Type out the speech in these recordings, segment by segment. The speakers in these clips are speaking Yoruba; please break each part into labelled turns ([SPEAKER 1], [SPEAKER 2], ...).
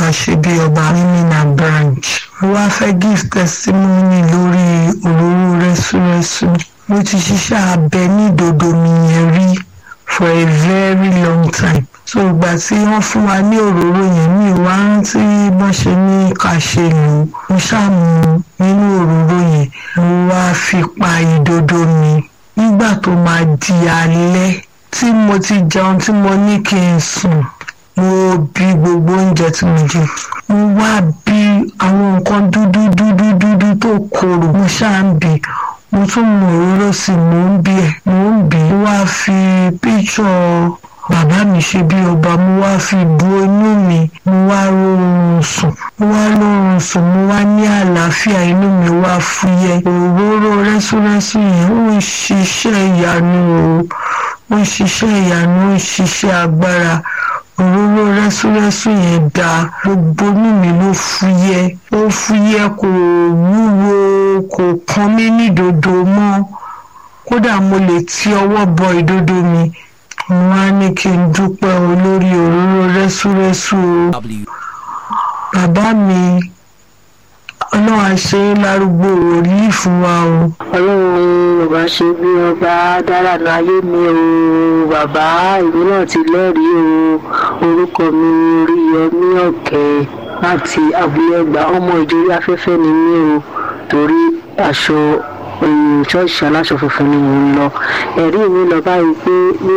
[SPEAKER 1] ṣe bí ọba mímínà branch mo wá fẹ́ give testimony lórí òróró rẹ́súrẹ́sú mo ti ṣiṣẹ́ abẹ ní ìdodo mi yẹn rí for a very long time so ìgbà tí wọ́n fún wa ní òróró yẹn mi ò wá rántí bọ́n ṣe ní ká ṣe lò ó mo ṣàmù nínú òróró yẹn mo wá fi pa ìdodo mi nígbà tó máa di alẹ́ tí mo ti jẹun tí mo ní kí n sùn mo bí gbogbo oúnjẹ tí mo jẹ mo wá bí àwọn nǹkan dúdú dúdú dúdú tó korò mo ṣáà ń bì mo tún mọ òróró sí i mò ń bí ẹ mò ń bí mo wá fi píṣọ bàbá mi ṣe bí ọba mo wá fi bu inú mi mo wá rọrùn sùn mo wá rọrùn sùn mo wá ní àlàáfíà inú mi wá fúyẹ́ òróró rẹ́súrẹ́sú yẹn ó ń ṣiṣẹ́ ìyanu o ó ń ṣiṣẹ́ ìyanu ó ń ṣiṣẹ́ agbára òróró rẹ́súrẹ́sú yẹn dáa gbogbo inú mi ló fúyẹ́ ó fúyẹ́ kò wúwo kò kan mí nídodo mọ́ kódà mo lè ti ọwọ́ bọ ìdodo mi mo wá ní kí n dúpẹ́ olórí òróró rẹ́súrẹ́sú o bàbá mi ọlọ́run àṣẹ lárúgbó wòlíì fún wa o.
[SPEAKER 2] ọlọ́run bàbá ṣe bí ọba dára ní ayé mi o bàbá ìlú náà ti lẹ́rìí o orúkọ mi Oríyọmí Ọ̀kẹ́ láti abúlé ẹgbà ọmọ ìjòyè afẹ́fẹ́ ni mí o torí aṣọ ṣọ́ọ̀ṣì aláṣọ funfun ni mò ń lọ ẹ̀rí mi lọ báyìí pé ní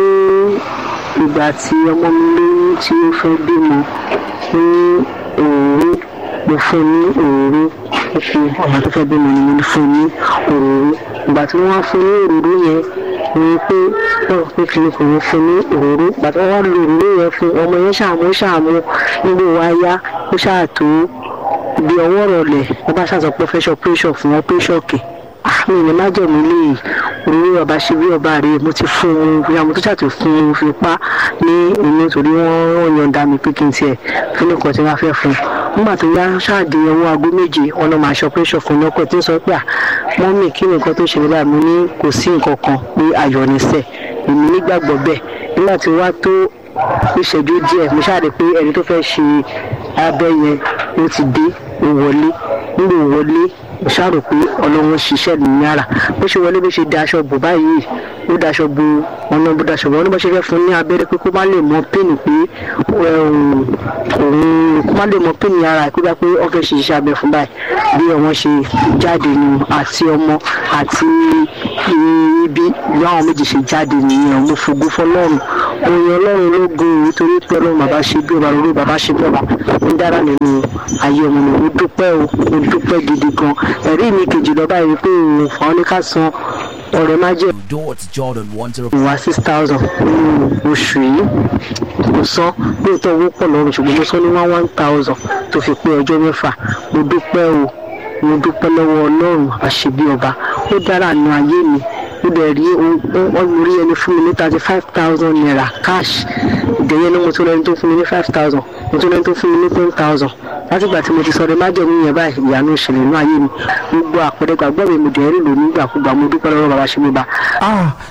[SPEAKER 2] ìgbà tí ọmọ mi lóyún tí ó fẹ́ bímọ ní òru mo fún ní òru ó fi ọmọ tó fẹ́ bímọ ni mo fún ní òru ìgbà tí wọ́n wá fún ní òróró yẹn ni pé wọ́n pé kí ni kò ní fún ní òróró ìgbà tí wọ́n wá lo òróró yẹn fún ọmọ yẹn ṣàmú ṣàmú nígbà wa yá ó ṣàtó bí ọwọ́ rọlẹ̀ wọ́n bá ṣàtọ̀ pé fẹ́ṣọ̀ pẹ́ṣọ̀ fún wọn pẹ́ṣọ̀ kè mi ní má jẹ̀mí lè òróró ọba ṣe bí ọba rèé mo ti fún un bí àwọn tó ṣàtò fún un fi pa ní inú torí wọ́n yọ̀ǹda mi pé kí n tiẹ̀ fún nìkan tí wọ́n fẹ́ fún un nígbà tó yá ṣáàdì ọwọ́ aago méje wọn lọ máa ṣọpẹ́ṣọ̀ fún un lọ́kọ̀ tí ń sọ pé à mọ́mì kí ni nǹkan tó ṣe nígbà mo ní kò sí nǹkan kan pé ayọ̀ níṣẹ́ èmi nígbàgbọ́ bẹ́ẹ̀ nígbà tí wá tó ìṣẹ́jú díẹ̀ mo ṣáàdì pé ẹni tó fẹ́ ṣe abẹ́ yẹn ó ti dé ó wọlé nígbà ó wọlé mo ṣàrò pé ọlọ́run ṣiṣẹ́ ní yàrá bó ṣe wọlé bó ṣe daṣọ bò báyìí ó daṣọ bo ọ̀nà bó daṣọ bò wọn ní bó ṣe fẹ́ fún ní abẹ́rẹ́ pé kó má lè mọ pínì pé òun kó má lè mọ pínì ara kó bá pé ó fẹ́ ṣe iṣẹ́ abẹ fún báyìí bí ọmọ ṣe jáde nù àti ọmọ àti ibi bí àwọn méjì ṣe jáde nìyẹn mo fògo fọlọ́run òyìn ọlọ́run ló gun òun torí pé ọlọ́run bàbá ṣe bí ọba lórí bàbá ṣe bí ọba ń dára nínú ayé ọmọ mi mo dúpẹ́ o mo dúpẹ́ gidi gan ẹ̀rí mi kejì lọ báyìí pé òun fún ọ ní ká san ọ̀rẹ́ má jẹ́
[SPEAKER 3] Jordan one zero.
[SPEAKER 2] wá six thousand nínú oṣù yìí mo san lóòótọ́ owó pọ̀ lọ́rùn ṣùgbọ́n mo san ní one one thousand tó fi pé ọjọ́ mẹ́fà mo dúpẹ́ o mo dúpẹ́ lọ́wọ́ ọlọ́run àṣebí ọba ó dára nínú ayé mi ó dẹ̀ rí wọ́n rí ẹni fún mi ní thirty five thousand naira cash ìdẹ̀yẹ ní mo tún lẹ́ni tó fún mi ní five thousand mo tún lẹ́ni tó fún mi ní ten thousand látìgbà tí mo ti sọ̀rọ̀ májẹ̀mú yẹn báyìí ìyanu ìṣẹ̀lẹ̀ inú ayé mi gbogbo àpẹẹrẹ gbàgbọ́ mi mo dẹ̀ rí lò nígbàkúgbà mo dúpẹ́ lọ́wọ́ bàbá ṣe mi bá.
[SPEAKER 3] Ah,